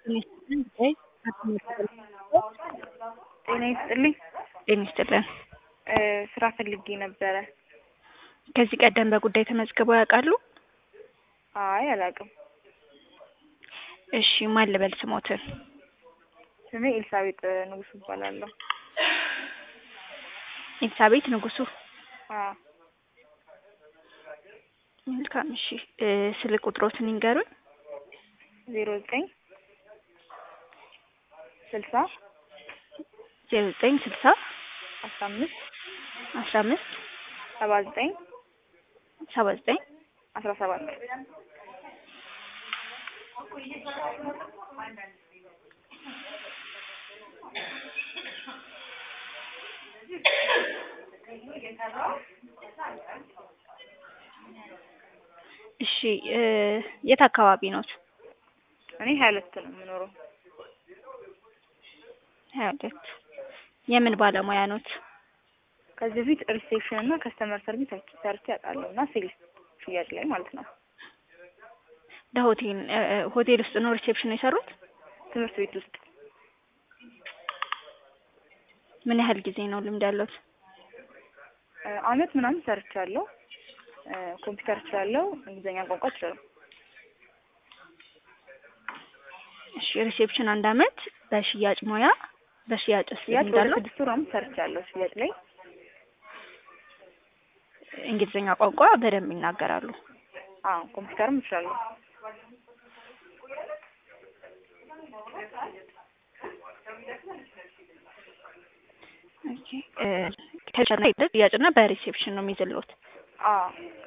ጤና ይስጥልኝ። ጤና ይስጥልን። ስራ ፈልጌ ነበረ። ከዚህ ቀደም በጉዳይ ተመዝግበው ያውቃሉ? አይ አላውቅም። እሺ ማን ልበል ስሞትን? ስሜ ኤልሳቤጥ ንጉሱ እባላለሁ። ኤልሳቤጥ ንጉሱ። አዎ መልካም እሺ። እ ስልክ ቁጥሮትን ይንገሩኝ። ዜሮ ዘጠኝ ስልሳ ዜሮ ዘጠኝ ስልሳ አስራ አምስት አስራ አምስት ሰባ ዘጠኝ ሰባ ዘጠኝ አስራ ሰባት እሺ እ የት አካባቢ ኖት? እኔ ሀያ ሁለት ነው የምኖረው። ሀያ ሁለት የምን ባለሙያ ኖት? ከዚህ በፊት ሪሴፕሽን እና ከስተመር ሰርቪስ ሰርቼ አውቃለሁ እና ሴልስ ሽያጭ ላይ ማለት ነው። ለሆቴል እ እ ሆቴል ውስጥ ነው ሪሴፕሽን የሰሩት? ትምህርት ቤት ውስጥ ምን ያህል ጊዜ ነው ልምድ ያለዎት? እ አመት ምናምን ሰርቻለሁ። እ ኮምፒውተር እችላለሁ፣ እንግሊዝኛ ቋንቋ እችላለሁ። እሺ ሪሴፕሽን አንድ አመት፣ በሽያጭ ሙያ በሽያጭ ውስጥ ሽያጭ ልምድ ወደ አለዎት? ስድስት ወር ምናምን ሰርቻለሁ ሽያጭ ላይ። እንግሊዝኛ ቋንቋ በደንብ ይናገራሉ። አዎ ኮምፒውተርም እችላለሁ። ኦኬ እ ከሽያጭ ሽያጭና በሪሴፕሽን ነው የሚይዝልዎት? አዎ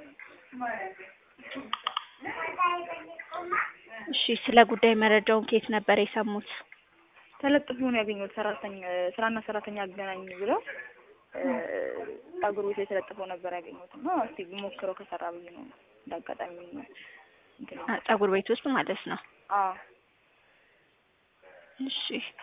እሺ ስለ ጉዳይ መረጃውን ከየት ነበር የሰሙት? ተለጥፎ ነው ያገኘሁት። ሰራተኛ ስራና ሰራተኛ አገናኝ ብለው እ ፀጉር ቤት ላይ ተለጥፎ ነበር ያገኘሁት እና እስቲ ሞክረው ከሰራ ብዬ ነው እንዳጋጣሚ እንትን አ ፀጉር ቤት ውስጥ ማለት ነው። አዎ እሺ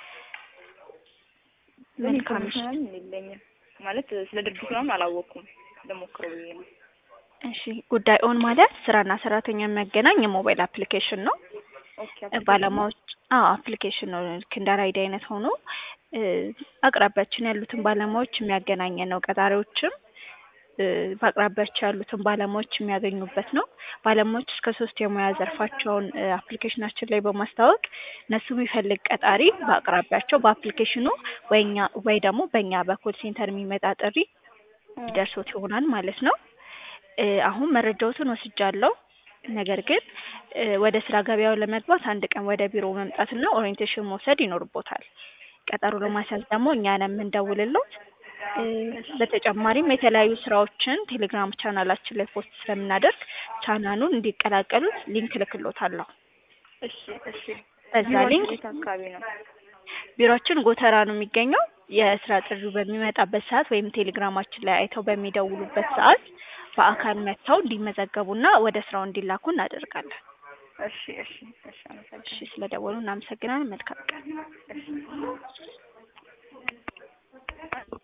ግን መልካም እሺ ኢንፎርሜሽን የለኝም ማለት ስለ ድርጅቱ ምናምን አላወቅኩም። ልሞክረው ብዬ ነው። እሺ ጉዳይ ኦን ማለት ስራና ሰራተኛ የሚያገናኝ የሞባይል አፕሊኬሽን ነው። ኦኬ እ ባለሙያዎች አዎ አፕሊኬሽን ነው ልክ እንደ ራይድ አይነት ሆኖ እ አቅራቢያችን ያሉትን ባለሙያዎች የሚያገናኝ ነው። ቀጣሪዎችም እ በአቅራቢያቸው ያሉትን ባለሙያዎች የሚያገኙበት ነው። ባለሙያዎች እስከ ሶስት የሙያ ዘርፋቸውን እ አፕሊኬሽናችን ላይ በማስታወቅ እነሱ የሚፈልግ ቀጣሪ በአቅራቢያቸው በአፕሊኬሽኑ ወይ እኛ ወይ ደግሞ በእኛ በኮል ሴንተር የሚመጣ ጥሪ ይደርሶት ይሆናል ማለት ነው። እ አሁን መረጃዎትን ወስጃለሁ። ነገር ግን እ ወደ ስራ ገበያው ለመግባት አንድ ቀን ወደ ቢሮ መምጣትና ኦሪየንቴሽን መውሰድ ይኖርቦታል። ቀጠሮ ለማስያዝ ደግሞ እኛ ነን የምንደውልልዎት። እ በተጨማሪም የተለያዩ ስራዎችን ቴሌግራም ቻናላችን ላይ ፖስት ስለምናደርግ ቻናሉን እንዲቀላቀሉት ሊንክ እልክልዎታለሁ። እሺ እሺ። በዛ ቢሮአችሁ ሊንክ የት አካባቢ ነው? ቢሮአችን ጎተራ ነው የሚገኘው። የስራ ጥሪው በሚመጣበት ሰዓት ወይም ቴሌግራማችን ላይ አይተው በሚደውሉበት ሰዓት በአካል መጥተው እንዲመዘገቡና ወደ ስራው እንዲላኩ እናደርጋለን። እሺ እሺ እሺ። አመሰግናለሁ። እሺ ስለደወሉ እናመሰግናለን። መልካም ቀን። እሺ